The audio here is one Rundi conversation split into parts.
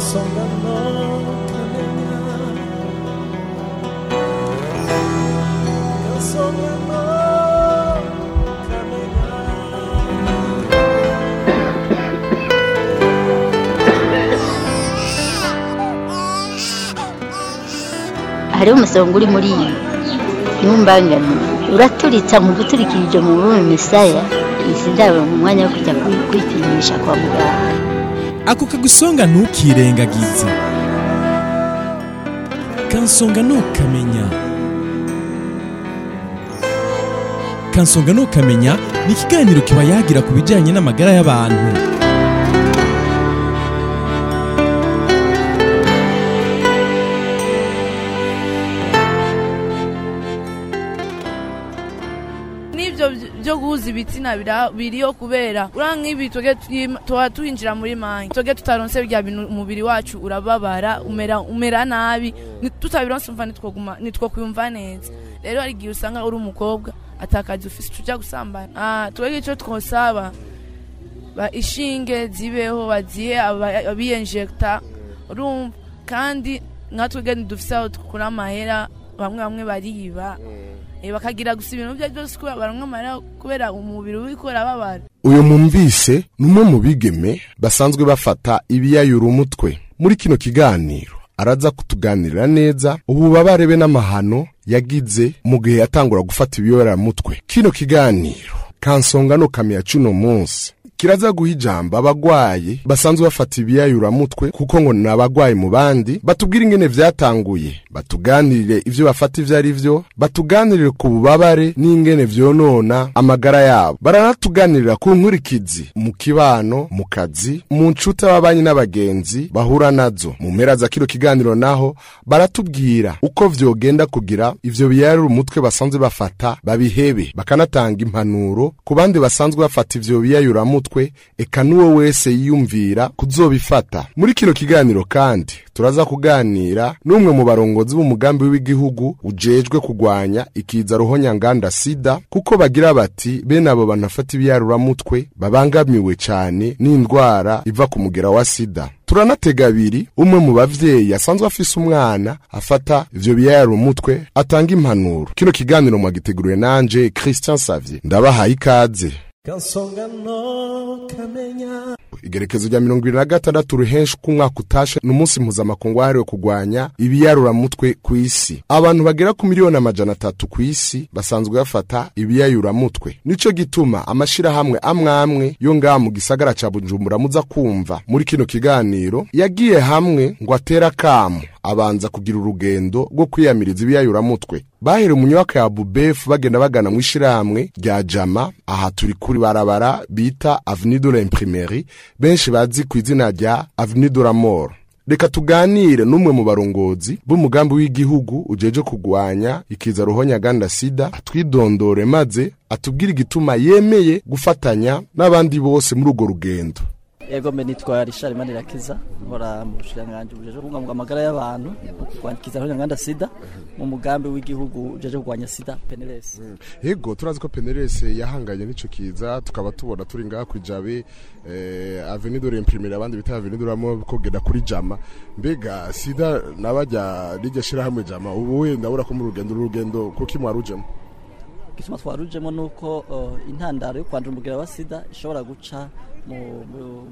kansonga no kamenya kansonga no kamenya hariho umusonga uri muri iyi ntumbangane uraturitsa mu guturikirije mu bume misaya izi ndabo mu mwanya wo kujya kwi- kwipimisha kwa muganga ako kagusonga ntukirengagize kansonga ntukamenya kansonga ntukamenya ni ikiganiro kiba yagira ku bijyanye n'amagara y'abantu n'ibyo byo guhuza ibitsina bira- biriho kubera uriya nk'ibi twebwe twima- tuba twinjira muri manki twebwe tutaronse bya bintu umubiri wacu urababara umera umera nabi Ni- tutabironse umva nitwoguma nitwo kwiyumva neza rero hari igihe usanga uri umukobwa atakaza ufise ujya gusambana Ah, twebwe icyo twosaba ba ishinge zibeho bazihe aba- abiyenjekita urumva kandi nka twebwe ntidufise aho dukura amahera bamwe bamwe bariba Eh, bakagira gusa ibintu byo byose kubera baronka amahera kubera umubiri uriko urababara uyu mumvise ni umwe mu bigeme basanzwe bafata ibiyayura umutwe muri kino kiganiro araza kutuganirira neza ububabare be n'amahano yagize mu gihe yatangura gufata ibiyoberamutwe kino kiganiro kansonga no kamenya cuno munsi kiraza guha ijambo abagwayi basanzwe bafata ibiyayuramutwe kuko ngo ni abagwayi mu bandi batubwire ingene vyatanguye batuganirire ivyo bafata ivyo ari vyo batuganirire ku bubabare n'ingene vyonona amagara yabo baranatuganirira ku nkurikizi mu kibano mu kazi mu nshuti ababanyi n'abagenzi bahura nazo mu mpera za kino kiganiro naho baratubwira uko vyogenda kugira ivyo biyayura umutwe basanzwe bafata babihebe bakanatanga impanuro ku bandi basanzwe bafata ivyo biyayuramutwe eka n'uwo wese yiyumvira kuzobifata muri kino kiganiro kandi turaza kuganira n'umwe mu barongozi b'umugambi w'igihugu ujejwe kugwanya ikiza ruhonyanganda sida kuko bagira bati bene abo banafata ibiyaruramutwe babangamiwe cyane n'indwara iva ku mugera wa sida turanatega abiri umwe mu bavyeyi asanzwe afise umwana afata ivyo biyaruramutwe atanga impanuro kino kiganiro mwagiteguriwe nanje christian savye ndabahaye ikaze kansonga no kamenya igerekezo rya mirongo ibiri na gatandatu ruhenshi k'umwaka utashe ni umunsi mpuzamakungu wahariwe kurwanya ibiyayuramutwe ku isi abantu bagera ku miliyoni amajana atatu ku isi basanzwe bafata ibiyayuramutwe nico gituma amashirahamwe amwe amwe yo ngaha mu gisagara ca bujumbura muza kumva muri kino kiganiro yagiye hamwe ngo atere akamu abanza kugira urugendo rwo kwiyamiriza ibiyayuramutwe bahere mu nyubako ya bubefu bagenda bagana mu ishirahamwe rya jama aha turi kuri barabara bita avenue de l'imprimerie benshi bazi ku izina rya avenue de la mort reka tuganire n'umwe mu barongozi b'umugambi w'igihugu ujeje kugwanya ikiza ruhonyaganda sida atwidondore maze atubwire igituma yemeye gufatanya n'abandi bose muri urwo rugendo Ego mbe nitwa Richard Manirakiza nkora mu bushiranganji bujeje kubungabunga amagara y'abantu no kurwanya ikiza nganda sida mu mugambi w'igihugu ujeje kurwanya sida PNLS. yego turazi ko penerese yahanganye n'ico kiza tukaba tubona turi ngaha kwijabe eh, avenue de l'imprimerie abandi bita avenue de la mort kogenda kuri jama mbega sida nabajya rijya shirahamwe jama ubu we ndabura ko mu rugendo urugendo kuki mwarujemo Igituma twarujemo nuko uh, intandaro yo kwandura umugera wa sida ishobora guca mu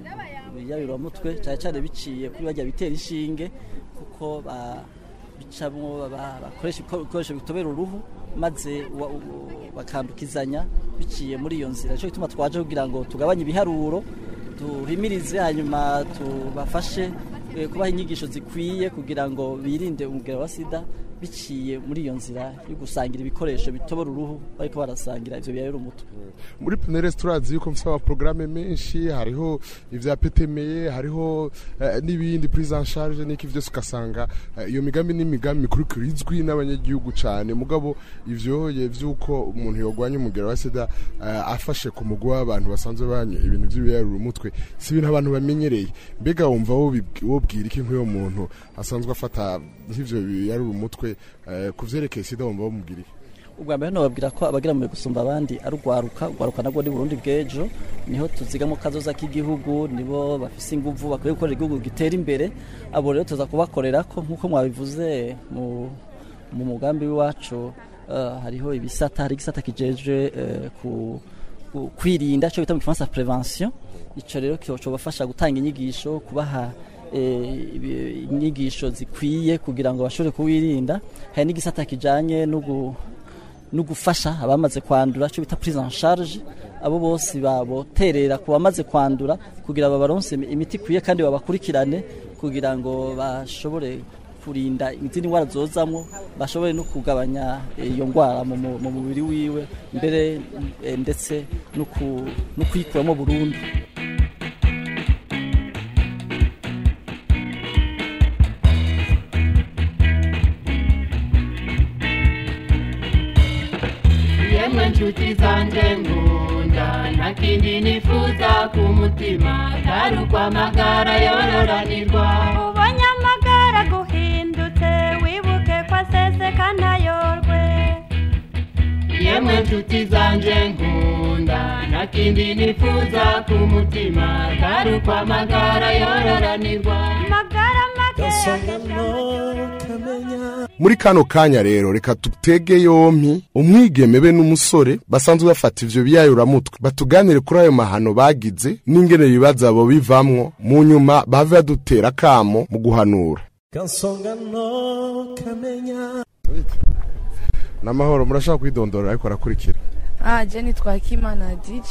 biyayuramutwe cyane cyane biciye kuri bajya bitera inshinge kuko ba bicamwo ba- bakoresha ibikoresho bitobera uruhu maze wa- u- bakandukizanya biciye muri iyo nzira cyo gituma twaje kugira ngo tugabanye ibiharuro tuhimirize hanyuma tubafashe eh, kubaha inyigisho zikwiye kugira ngo birinde umugera wa sida biciye muri iyo nzira yo gusangira ibikoresho bitobora uruhu bariko barasangira ivyo biyayura umutwe muri penerese turazi yuko mfite amaporogaramu menshi hariho ibya petemeye hariho eh, n'ibindi prise en charge n'iki byose ugasanga eh, iyo migambi ni imigambi mikuru izwi n'abanyagihugu cyane mugabo ivyo vy'uko umuntu yogwanya umugera wa sida eh, afashe ku mugwi w'abantu basanzwe banywa ibintu by'ibiyarura umutwe si ibintu abantu bamenyereye mbega wumva wobib- wobwira iki nk'uyo muntu asanzwe afata nk'ivyo biyarura umutwe eh, ku vyerekeye sida wumva womubwira iki ubwa mbere nobabwira ko abagira mu gusumba abandi ari urwaruka urwaruka nabwo ni Burundi bw'ejo niho tuzigamo kazoza k'igihugu nibo bafise inguvu bakwiye gukorera igihugu gitera imbere abo rero tuza kubakorera ko nk'uko mwabivuze mu mu mugambi w'iwacu eh, hariho ibisata hari igisata kijejwe eh, ku ku- kwirinda cyo bita mu gifaransa prevention ico rero cyobafasha gutanga inyigisho kubaha eh, ibi- inyigisho zikwiye kugira ngo bashobore kuwirinda hari n'igisata kijanye no gu- no gufasha abamaze kwandura cyo bita prise en charge abo bose baboterera ku bamaze kwandura kugira babaronse imiti ikwiye kandi babakurikirane kugira ngo bashobore kurinda izindi ndwara zozamwo bashobore no kugabanya eh, iyo ndwara mu mu- mu mubiri wiwe mbere eh, ndetse no ku- no kuyikuramo burundu yemwe nshuti zanjye nkunda nta kindi nifuza ku mutima atari ukwamagara yororanirwa ubonye amagara guhindutse wibuke ko aseseka ntayorwe yemwe nshuti zanjye nkunda nta kindi nifuza ku mutima atari ukwamagara yororanirwa magara make gasongano kamenya muri kano kanya rero reka tutege yompi umwigeme be n'umusore basanzwe bafata ivyo biyayuramutwe batuganire kuri ayo mahano bagize n'ingene ibibazo abo bivamwo mu nyuma bave badutera kamo mu guhanura gasongano kamenya n'amahoro murashaka kwidondora ariko arakurikira ah je nitwa Kimana DJ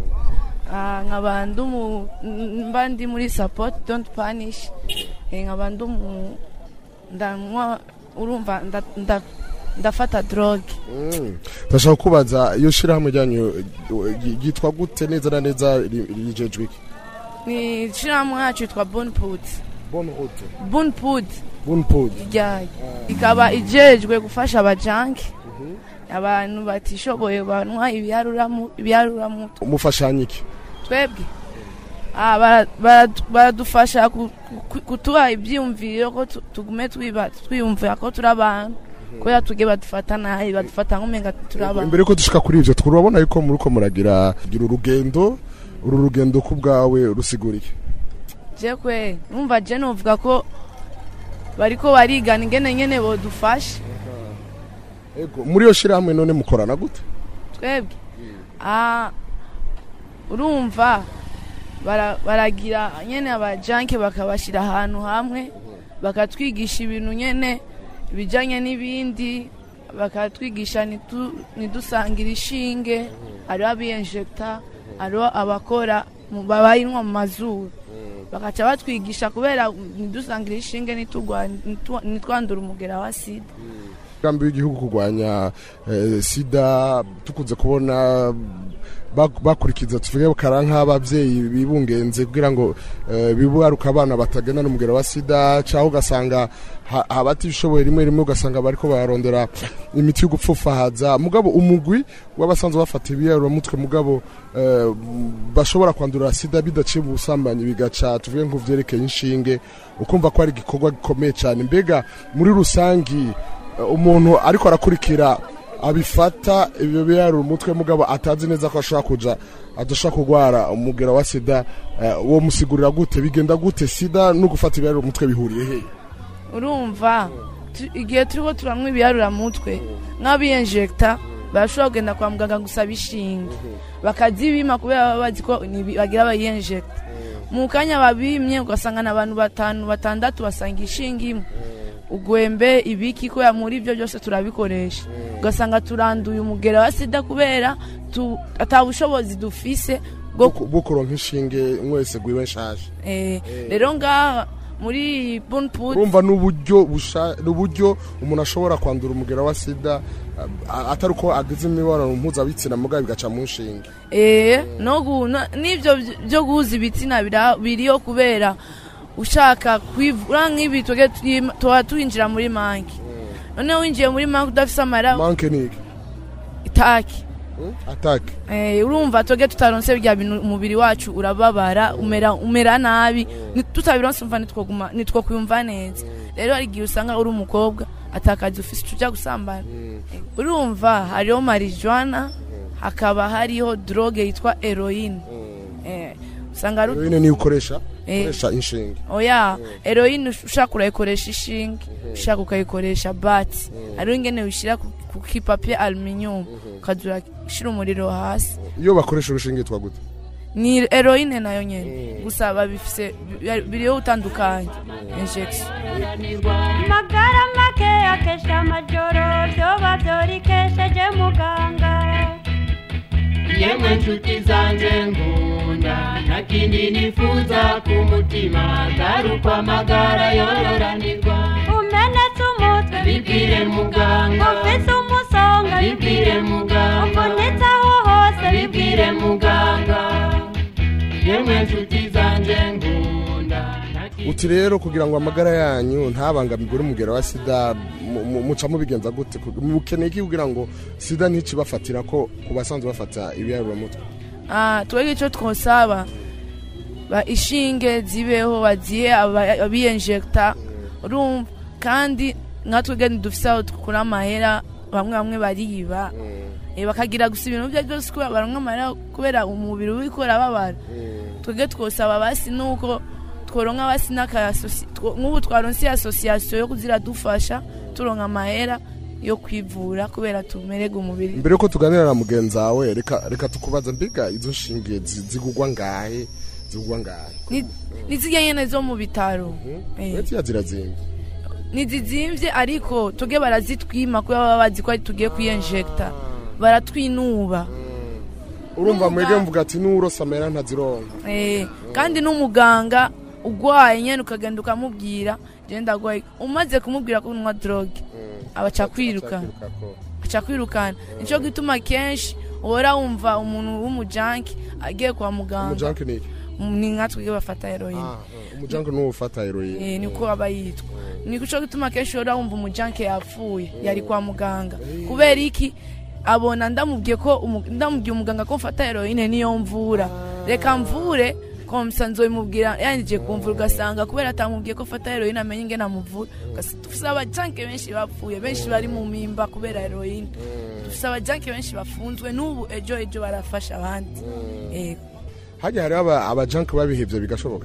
ah nkaba ndumu mba ndi muri support don't punish eh, nkaba ndumu ndanywa urumva nda- nda- ndafata drogue ndashaka kubaza iyo shirahamwe ryanyu eh, ryitwa gute neza na neza ri- rijejwe iki ni shirahamwe yacu yitwa Bonput bonne route Bonput bonne pod ryayo ikaba ijejwe gufasha abajanki abantu batishoboye banywa ibiharuramu ibiharuramu umufashanya iki twebwe Ah, bara- bara- baradufasha ku- ku- kutuha ibyiyumviro ko tu- tugume twiba- twiyumvira ko turi abantu kubera tuge badufata nabi badufata nk'umenga turi abantu imbere ko dushika kuri ivyo turabona yuko muriko muragira gira urugendo uru rugendo ku bwawe rusiguriye je kwe numva je novuga ko bariko barigana ingene nyene bodufasha ego muri iyo shirahamwe none mukorana gute twebwe Ah, urumva bara- baragira nyene abajanke bakabashira ahantu hamwe bakatwigisha ibintu nyene ibijanye n'ibindi bakatwigisha nitu- ntidusangira ishinge hariho abiyenjekta hariho abakora mu- babayinywa mu mazuru bakaca batwigisha kubera ntidusangira ishinge nitugwa- nitu- nitwandura umugera wa sida umugambi w'igihugu kurwanya eh, sida tukunze kubona bak- bakurikiza tuvuge bakara nk'ababyeyi bibungenze kugira ngo eh, bibaruka abana batagendana umugero wa sida cyangwa ugasanga ha- abatishoboye rimwe rimwe ugasanga bariko bararondera imiti yo gupfufahaza mugabo umugwi w'abasanzwe bafata ibiyaruramutwe mugabo eh, bashobora kwandura sida bidaciye mu busambanyi bigaca tuvuge nk'uvyerekeye inshinge ukumva ko ari igikorwa gikomeye cyane mbega muri rusangi umuntu ariko arakurikira abifata ibyo biyarura umutwe mugabo atazi neza ko ashobora kuja adashobora kurwara umugera wa sida eh, uwo musigurira gute bigenda gute sida no gufata ibiyarura umutwe bihuriye he urumva tu- igihe turiko turanywa ibiyaruramutwe nk'abiyenjekta barashobora kugenda kwa muganga gusaba ishinge bakazibima kubera baba bazi ko ni- bagira bayenjekta mu kanya babimye ugasanga n'abantu batanu batandatu basanga ishinge imwe ugwembe ibiki kubera muri ibyo byose turabikoresha ugasanga turanduye umugera wa sida kubera tu- ata bushobozi dufise bwo ku- bwo kuronka inshinge mwese gwiwe nshaje eh, rero ngaha muri bunput urumva n'uburyo busha- n'uburyo umuntu ashobora kwandura umugera wa sida ah, atari uko agize imibonano mpuzabitsina mugabo bigaca mu nshinge Eh, no gu- no- n'ibyo byo- byo guhuza ibitsina bira- biriyo kubera ushaka kwivura nk'ibi tuge twi- tuba twinjira muri manki noneho winjiye muri manki udafise amara manke niki itaki atake Eh, urumva tuge tutaronse bya bintu umubiri wacu urababara umera umera nabi Ni- tutabironse umva nitwoguma nitwo kwumva neza rero hari igihe usanga uri umukobwa atakazi ufise tuja gusambana urumva hariho marijuana hakaba hariho droge yitwa heroine eh, usanga ari heroine niyo ukoresha Eh. ukoresha inshinge oya heroine ushaka urayikoresha ishinge ushaka ukayikoresha bati hariho ingene wishyira ku- ku kipapiye aluminium ukaza urashyira umuriro hasi iyo bakoresha urushinge twa gute ni heroine nayo nyene gusa babifise bi- biriho utandukanye injection magara make akesha amajoro vyoba vyorikesheje muganga yemwe nshuti zanje nkunda nta kindi nifuza ku mutima atari uko amagara yororanirwa umenetse umutwe bibwire muganga ufise umusonga bibwire muganga uvunitse aho hose bibwire muganga yemwe nshuti zanje nkunda nta kindi uti rero kugira ngo amagara yanyu ntabangamirwe n'umugero wa sida mu- mu- muca mubigenza gute Ku- mukeneye iki kugira ngo sida nticibafatira ko ku basanzwe bafata ibiyaruramutwe Ah, twebwe icyo twosaba ba ishinge zibeho bazihe aba- abiyenjekita urumva kandi nka twebwe ntidufise aho dukura amahera bamwe bamwe bariba Eh, bakagira gusa ibintu byo byose kubera baronka amahera kubera umubiri uriko urababara twebwe twosaba basi nuko tworonka basi n'akayasosi two- nk'ubu twaronse asosiyasiyo yo kuziradufasha turonka amahera yo kwivura kubera tumererwe umubiri mbere yuko tuganira na mugenzi wawe reka reka tukubaza mbega izo nshinge zi- zigugwa ngahe zigugwa ngahe Ni- nizirya nyene zo mu bitaro Eh. uretse iya zirazimba ntizizimvye ariko tuge barazitwima kubera baba bazi ko ari tugiye kuyenjekita baratwinuba urumva mwege mvuga ati n'urose amera ntazironka Eh, kandi n'umuganga ugwaye nyene ukagenda ukamubwira je ndagwaye umaze kumubwira ko unywa droge abaca kwirukana aca kwirukana nico gituma kenshi uhora wumva umuntu w'umujanki agiye kwa muganga umujanke ni iki Mm, ni nka twige bafata heroine Ah, ah, umujanke niwo ufata heroine Eh, niko aba yitwa niko gituma kenshi uhora wumva umujanke yapfuye yari kwa muganga kubera iki abona ndamubwiye ko umu- ndamubwiye umuganga ko mfata heroine niyo mvura reka mvure komsa nzoyimubwira yanjye kumvura ugasanga kubera atamubwiye ko fata heroine amenye ingene amuvura Ugas- dufise abajanke benshi bapfuye benshi bari mu mimba kubera heroine dufise abajanke benshi bafunzwe n'ubu ejo ejo barafasha abandi Yego. hajya hariho aba- abajanke babihevye bigashoboka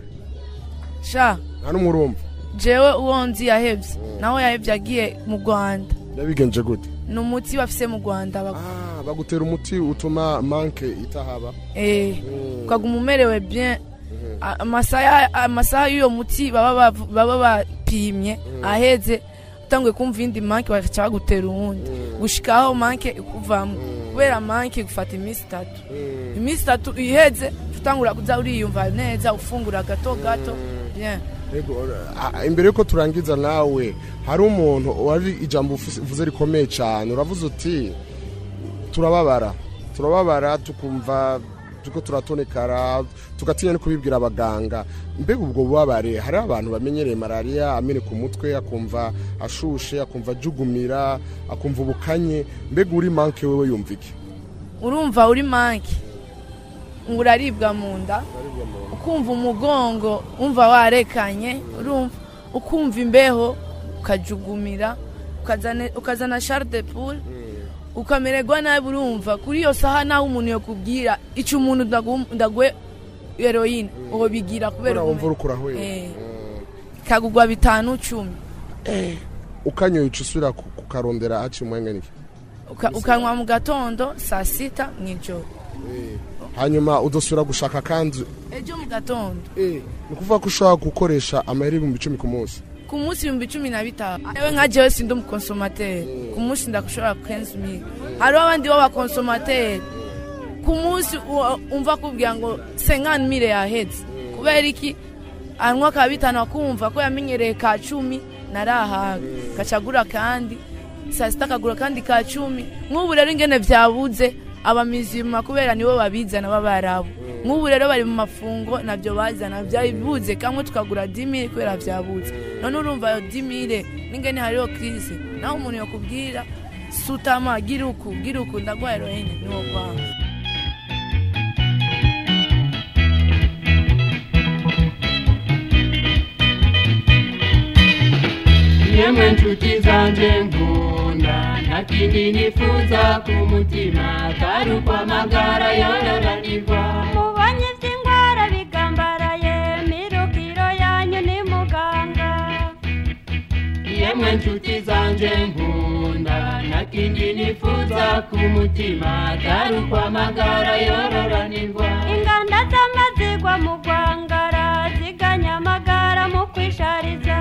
sha nta n'umwe urumva jewe uwo nzi yahevye nawe yahevye agiye mu rwanda yabigenje gute ni umuti bafise mu rwanda bak- Ah, bagutera umuti utuma manke itahaba eh, ukaguma umerewe bien A- amasaha amasaha y'uyo muti baba bavu- baba bapimye aheze utanguye kumva iyindi manke bagaca bagutera uwundi gushikaho manke ikuvamo kubera manke gufata iminsi itatu iminsi itatu iheze utangura kuza uriyumva neza ufungura gato gato bien Yego, ah, imbere yuko turangiza nawe hari umuntu wari ijambo ufise- uvuze rikomeye cyane uravuze uti turababara turababara tukumva turiko turatonekara tugatinya no kubibwira abaganga mbega ubwo bubabare hari abantu bamenyereye malariya ameneka umutwe akumva ashushe akumva ajugumira akumva ubukanye mbega uri manke wewe yumva iki urumva uri manke uraribwa mu nda ukumva umugongo wumva warekanye urumva ukumva imbeho ukajugumira ukazana- ukazana share de poule ukamererwa nabi urumva kuri iyo saha naho umuntu yakubwira icyo umuntu ndagu- ndaguhe heroine uwo bigira kubera kubera wumva ubumenyi. uriko urahwera Eh, ikagugwa bitanu cumi ukanyoye uca usubira ku- kukarondera haciye umwanya niki Uka- ukanywa mu gatondo saa sita mu ijoro hanyuma udasubira gushaka kandi ejo mu gatondo ni ukuvuga ko ushobora gukoresha amayeri ibihumbi icumi ku munsi ku munsi ibihumbi cumi na bitanu ewe nka jewe sindi umukonsomateri ku munsi ndakushobora kenzi mili hariho abandi b'abakonsomateri ku munsi u- umva kubwira ngo senkani mile yaheze kubera iki anywa ka bitanu akumva ko yamenyereye ka cumi narahaga gacagura kandi saa sita akagura kandi ka cumi nk'ubu rero ingene vyabuze abamizima kubera nibo babizana b'abarabu nk'ubu rero bari mu mafungo nabyo bazana byabuze kamwe tukagura dimire kubera vyabuze none urumva ayo dimire n'ingene hariho krise naho umuntu yokubwira sutama gira uku gira uku ndagwa heroine niwo kwanga yemwe yemwe nshuti zanje nkunda nta kindi nifuza ku mutima atari ukwamagara yororanirwa mubonye iby'indwara bigambaraye mirukiro yanyu ni muganga yemwe nshuti zanje nkunda nta kindi nifuza ku mutima atari ukwamagara yororanirwa inganda z'amazigwa mu rwangara ziganya amagara mu kwishariza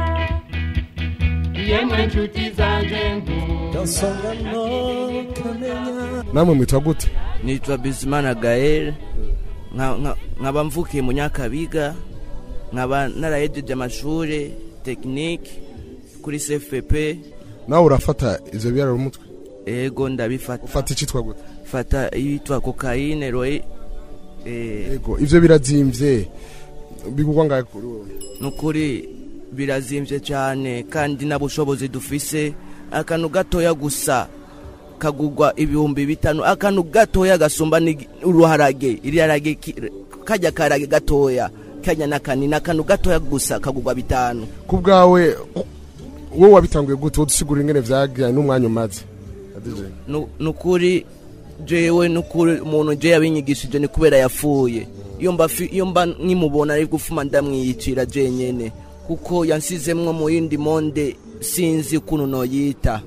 yemwe nshuti zanje nkunda kansonga no kamenya namwe mwitwa gute nitwa bizimana gael nka- nka- nkaba mvukiye mu nyakabiga nkaba narahejeje amashuri tekinike kuri cfp nawe urafata ivyo biyarura umutwe ego ndabifata ufata icitwa gute fata yitwa kokayine roye eh, yego ivyo birazimvye bigurwa ngahe kuri wowe nukuri birazimvye cyane kandi nta bushobozi dufise akantu gatoya gusa kagugwa ibihumbi bitanu akantu gatoya gasumba ni uruharage iriharage ki- kajya karage gatoya kajya n'akanini akantu gatoya gusa kagugwa bitanu ku bwawe wowe wabitanguye gute wowe dusigura ingene vyagiranye n'umwanya umaze Adije. Nu- nukuri jewe nukuri umuntu je yabinyigishije ni kubera yapfuye iyo mba fi- iyo mba nkimubona ari gufuma ndamwiyicira jenyene kuko yansizemwo mu yindi monde sinzi ukuntu noyita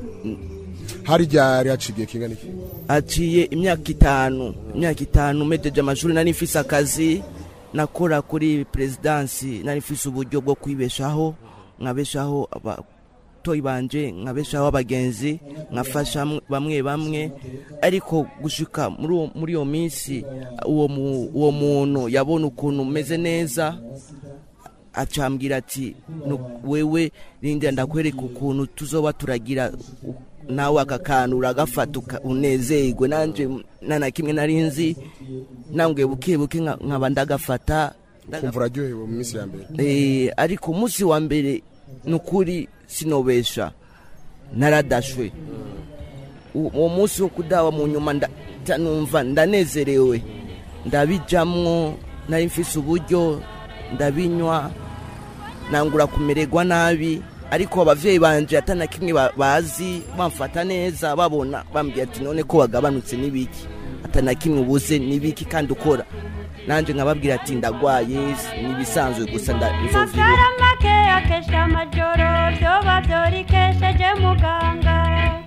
hari ryari haciye kingana iki haciye imyaka itanu imyaka itanu mejeje amashuri nari mfise akazi nakora kuri perezidansi nari mfise uburyo bwo kwibeshaho nkabeshaho abatoyi banje nkabeshaho abagenzi nkafasha mw- bamwe bamwe ariko gushika muri uwo- muri iyo minsi uwo mu- uwo muntu yabona ukuntu umeze neza acambwira ati "Nu- wewe rindira ndakwereka ukuntu tuzoba turagira u- nawe aka kantu uragafata uka- unezerwe nanje nta na kimwe nari nzi nambwe buke buke nka- nkaba ndagafata ndaga- kumva uraryohewe mu minsi ya mbere Eh, ariko umunsi wa mbere ni ukuri sinobesha naradashwe U- uwo munsi wo kudawa mu nyuma nda- nda- numva ndanezerewe ndabijamwo nari mfise uburyo ndabinywa nangura kumererwa nabi ariko abavyeyi banje atana kimwe ba- bazi bamfata neza babona bambwiye ati none ko wagabanutse n'ibiki atana kimwe ubuze n'ibiki kandi ukora nanje nkababwira ati ndagwaye nibisanzwe gusa nda- nzovyibuha magara make akesha amajoro vyoba vyorikesheje muganga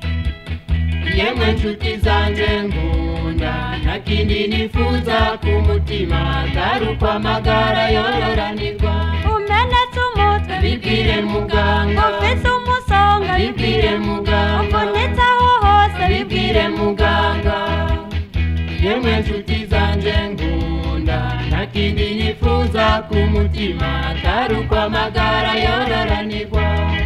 yemwe nshuti zanje nkunda nta kindi nifuza ku mutima atari ukwamagara yororanirwa umenetse umutwe bibwire muganga ufise umusonga bibwire muganga uvunitse aho hose bibwire muganga yemwe nshuti zanje nkunda nta kindi nifuza ku mutima atari ukwamagara yororanirwa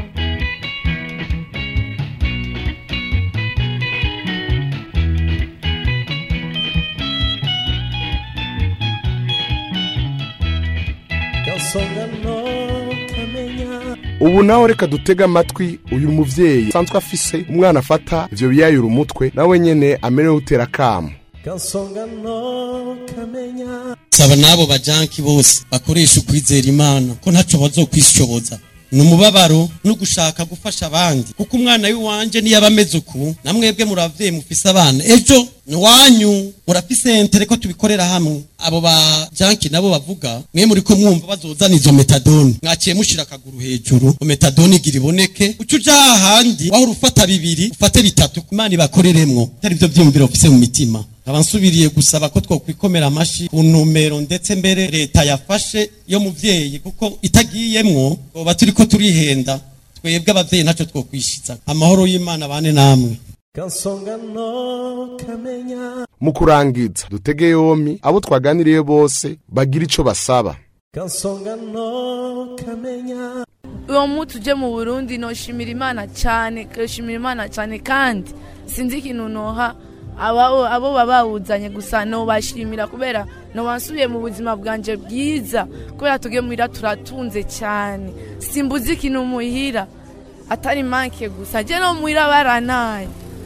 kansonga no kamenya ubu nawe reka dutege amatwi uyu muvyeyi asanzwe afise umwana afata ivyo biyayura umutwe nawe nyene amerewe utera kamo kansonga no kamenya saba n'abo bajanki bose bakoresha ukwizera imana ko ntaco bazokwishoboza ni umubabaro no gushaka gufasha abandi kuko umwana w'iwanje niyo aba ameze uku namwebwe muravyeyi mufise abana ejo ni wanyu murafise entere ko tubikorera hamwe abo ba janki nabo bavuga mwe muri ko mwumva bazozana izo metadoni mwaciye mushira akaguru hejuru ngo metadoni igira iboneke uca uja hahandi wahora ufata bibiri ufate bitatu imana ibakoreremwo atari vyo vyiyumviro ufise mu mitima nkaba nsubiriye gusaba ko twokwikomera amashi ku ntumbero ndetse mbere leta yafashe yo muvyeyi kuko itagiyemwo twoba turiko turihenda twebwe abavyeyi ntaco twokwishiza amahoro y'imana bane namwe kansonga no kamenya mu kurangiza dutege yomi abo twaganiriye bose bagira ico basaba kansonga no kamenya uwo munsi uje mu burundi noshimira imana cyane noshimira imana cyane kandi sinzi ikintu noha abo abo baba bawuzanye gusa nobashimira kubera nobansubiye mu buzima bwanje bwiza kubera tuge muhira turatunze cyane simbuze ikintu muhira atari manke gusa je no muhira baranaye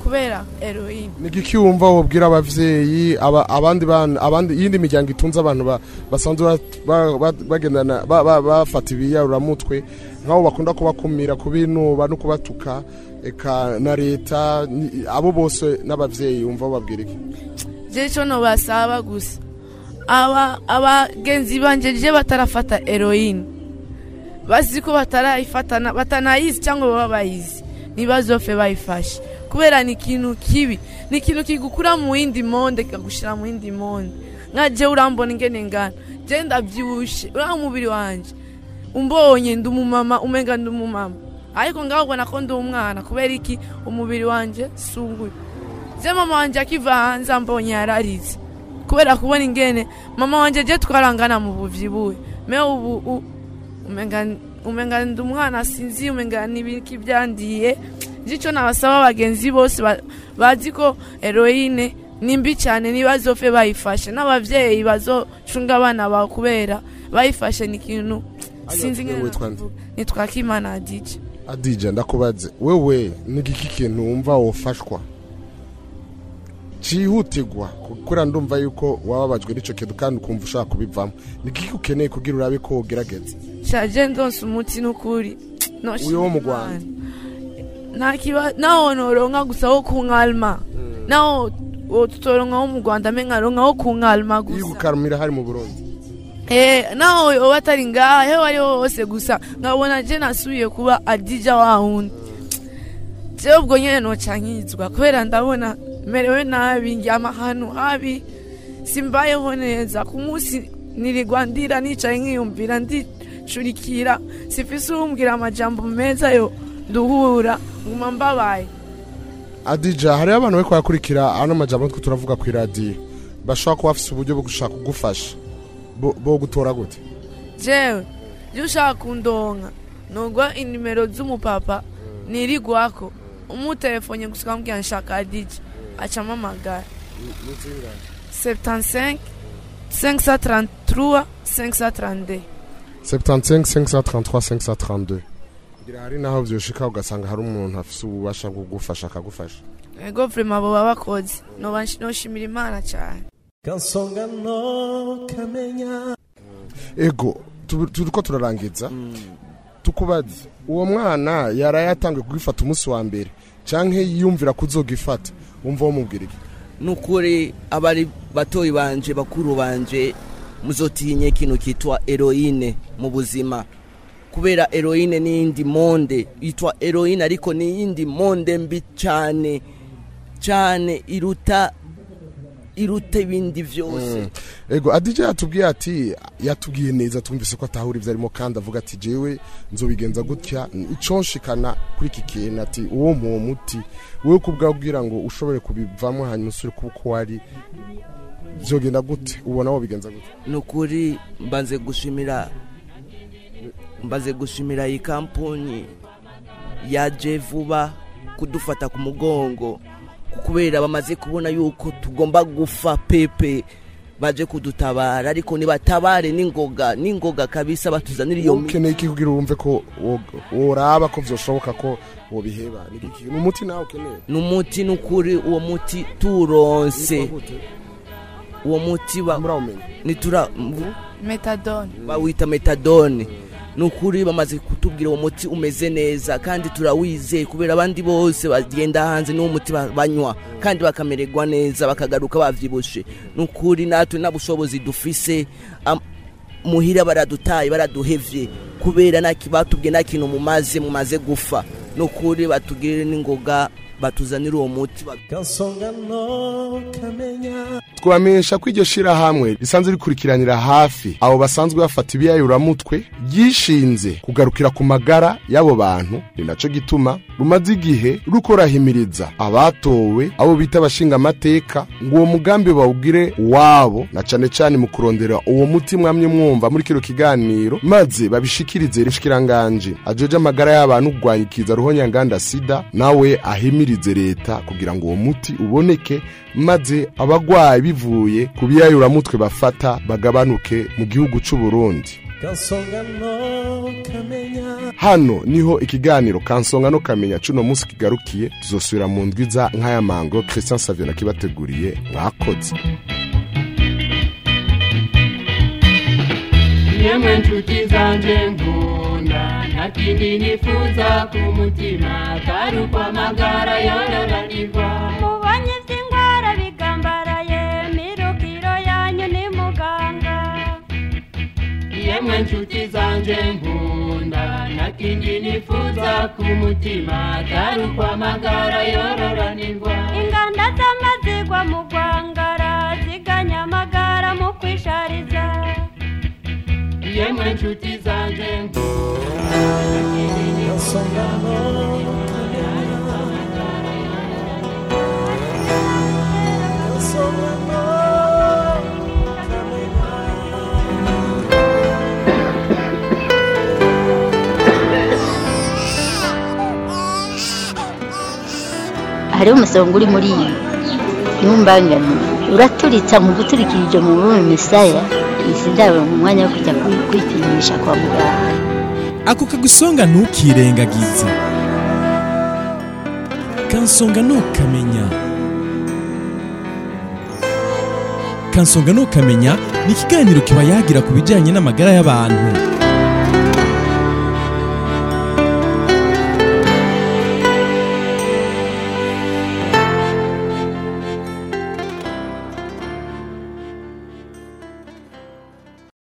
kubera heroine ni igiki wumva wobwira abavyeyi aba, abandi bana abandi iyindi miryango itunze abantu ba, basanzwe bat- ba- ba- bagendana ba- ba- bafata ibiyaruramutwe nk'abo bakunda kubakumira kubinuba no kubatuka eka na leta ni- abo bose n'abavyeyi wumva babwira iki je ico nobasaba gusa aba abagenzi banje je batarafata heroine bazi ko batarayifata na- batanayizi cyangwa baba bayizi ntibazofe bayifashe kubera ni ikintu kibi ni ikintu kigukura mu yindi monde kikagushira mu yindi monde nka je urambona ingene ngana je ndavyibushe uriya umubiri wanje umbonye ndi umumama umenga ndi umumama ariko ngaho ubona ko ndi umwana kubera iki umubiri wanje sunguye je mama wanje akiva hanze ambonye yararize kubera kubona ingene mama wanje je twarangana mu buvyibuhe me ubu u- umenga umenga ndi umwana sinzi umenga nibiki byandiye jico nabasaba abagenzi bose ba- bazi ko heroine ni mbi cyane ntibazofe bayifashe n'abavyeyi bazocunga abana bawe kubera bayifashe ni ikintu sinzi ingene witwa nde? navuga. nitwa kimana adije adija ndakubaze wewe ni igiki kintu wumva wofashwa cyihutirwa kubera ndumva yuko wababajwe n'ico kintu kandi ukumva ushaka kubivamo ni igiki ukeneye kugira urabe ko wogerageza shaje ndonse umuti n'ukuri uyo wo mu rwanda nakiba naho noronka gusa wo kunkalma naho wo tutoronka wo mu rwanda me nkaronka wo kunkalma iyo gusa gukarumira hari mu burundi Eh, naho yoba atari ngaha heho ariho hose gusa nkabona je nasubiye kuba adija wa wundi jewe ubwo nyene noca nkizwa kubera ndabona merewe nabi ndyama ahantu habi simbayeho neza ku munsi nirirwa ndira nicaye nkiyumvira ndicurikira sifise uwumbwira amajambo meza yo duhura nguma mbabaye adija hariho abantu bari kuhakurikira ano majambo twe turavuga ku iradiyo bashobora kuba bafise uburyo bwo gushaka kugufasha bo bo gutora gute jewe iyo ushaka kundonka nugwa inimero z'umupapa nirigwako umutelefone gusa ukamubwira nshaka adije acamo amagara 75 533 532 75 533 532 ngira hari naho vyoshika ugasanga hari umuntu afise ububasha bwo kugufasha akagufasha ego vrema boba bakoze noba nsh- noshimira imana cyane kansonga no kamenya ego tu- turiko turarangiza tukubaze uwo mwana yaraye yatangiye kugifata umunsi wa mbere canke yiyumvira kuzogifata wumva womubwira iki nukuri abari batoyi banje bakuru banje muzotinye ikintu kitwa heroine mu buzima kubera heroine n'iyindi monde yitwa heroine ariko n'iyindi monde mbi cyane cyane iruta iruta ibindi byose ego adija yatubwiye ati yatubwiye neza twumvise ko atahura ivyo arimo kandi avuga ati jewe nzobigenza gutya ico nshikana kuri iki kintu ati uwo muwo muti wewe kubwawe kugira ngo ushobore kubivamo hanyuma usubire kuba uko wari vyogenda gute ubona wobigenza gute nukuri mbanze gushimira mbanze gushimira iyi kampani yaje vuba kudufata ku mugongo kubera bamaze kubona yuko tugomba gufa pepe baje kudutabara ariko nibatabare n'ingoga n'ingoga kabisa batuzanira iyo miti ukeneye iki kugira wumve ko wo- woraba ko vyoshoboka ko wobiheba ni iki ni umuti nawe ukeneye ni umuti n'ukuri uwo muti turonse uwo muti ba nitura metadone bawita metadone ni ukuri bamaze kutubwira uwo muti umeze neza kandi turawizeye kubera abandi bose bagenda hanze n'uwo muti ba- banywa kandi bakamererwa neza bakagaruka bavyibushe ni ukuri natwe nta bushobozi dufise am- muhira baradutaye baraduhevye kubera naki batubwiye nta kintu mumaze mumaze gufa ni ukuri batugirire n'ingoga batuzanire uwo muti ba- kansonga no kamenya twamenyesha ko iryo shirahamwe risanzwe rikurikiranira hafi abo basanzwe bafata ibiyayuramutwe ryishinze kugarukira ku magara y'abo bantu ni naco gituma rumaze igihe rukorahimiriza abatowe abo bita abashinga amateka ngo uwo mugambi bawugire wabo na cane cane mu kurondera uwo muti mwamye mwumva muri kino kiganiro maze babishikirize rishikiranganje ajeje amagara y'abantu kurwanya ikiza ruhonyanganda sida nawe ahimirize leta kugira ngo uwo muti uboneke maze abagwayi bivuye ku biyayuramutwe bafata bagabanuke mu gihugu c'u Burundi kansonga no kamenya hano niho ikiganiro kansonga no kamenya cuno munsi kigarukiye tuzosubira mu ndwiza nk'aya mango christian savio nakibateguriye mwakoze yemwe nshuti zanje nkunda nta kindi nifuza ku mutima atari ukwamagara yororanirwa mubonye iby'indwara bigambaraye mirukiro yanyu ni muganga yemwe nshuti zanje nkunda nta kindi nifuza ku mutima atari ukwamagara yororanirwa inganda z'amazigwa mu rwangara ziganya amagara mu kwishariza yemwe nshuti zanje nkunda nta kindi nifuza ku mutima hariho umusonga uri muri iyi ntumbangane uraturitsa mu guturikirije mu bume misaya izi ndabo mu mwanya wo kujya kwi- kwipimisha kwa muganga ako kagusonga ntukirengagize kansonga ntukamenya kansonga ntukamenya ni ikiganiro kiba yagira ku bijyanye n'amagara y'abantu